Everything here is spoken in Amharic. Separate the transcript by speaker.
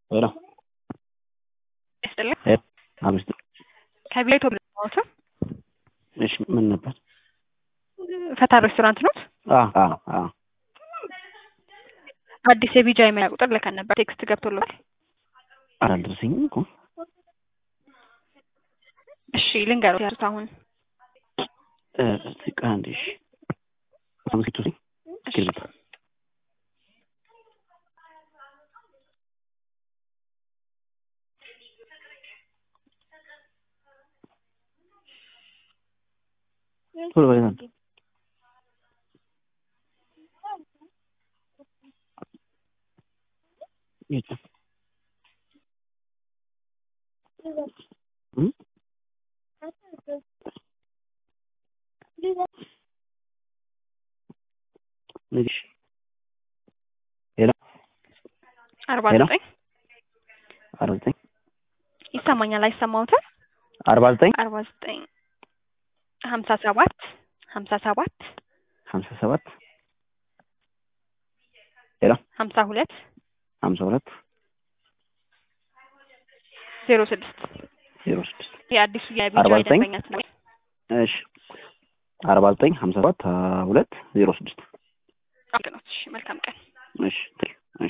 Speaker 1: ሄሎ
Speaker 2: ይስጥልኝ።
Speaker 1: አምስት
Speaker 2: ከቢላይቶ ምንት
Speaker 1: እሺ፣ ምን ነበር?
Speaker 2: ፈታ ሬስቶራንት ኖት?
Speaker 1: አ አ አ
Speaker 2: አዲስ የቢጃ የመያ ቁጥር ልከን ነበር። ቴክስት ገብቶልሃል?
Speaker 1: አላደረሰኝም እኮ።
Speaker 2: እሺ ልንገረው ያሉት አሁን
Speaker 1: እ እስቲ ቆይ አንዴ። እሺ አምስቱ
Speaker 2: እሺ።
Speaker 1: እስክሪብቶ ቶሎ በል አንተ። የት? እም? ንግሽ
Speaker 2: አርባ
Speaker 1: ሄሎ?
Speaker 2: ዘጠኝ
Speaker 1: አርባ ዘጠኝ
Speaker 2: ይሰማኛል አይሰማውትም?
Speaker 1: አርባ ዘጠኝ
Speaker 2: አርባ ዘጠኝ ሀምሳ ሰባት ሀምሳ ሰባት
Speaker 1: ሀምሳ ሰባት ሄሎ
Speaker 2: ሀምሳ ሁለት
Speaker 1: ሀምሳ ሁለት
Speaker 2: ዜሮ ስድስት
Speaker 1: ዜሮ ስድስት
Speaker 2: የአዲሱ የቢጃ
Speaker 1: አርባ ዘጠኝ
Speaker 2: ደንበኛ ስለ
Speaker 1: እሺ አርባ ዘጠኝ ሀምሳ ሰባት ሁለት ዜሮ ስድስት
Speaker 2: ነው። እሺ መልካም ቀን።
Speaker 1: እሺ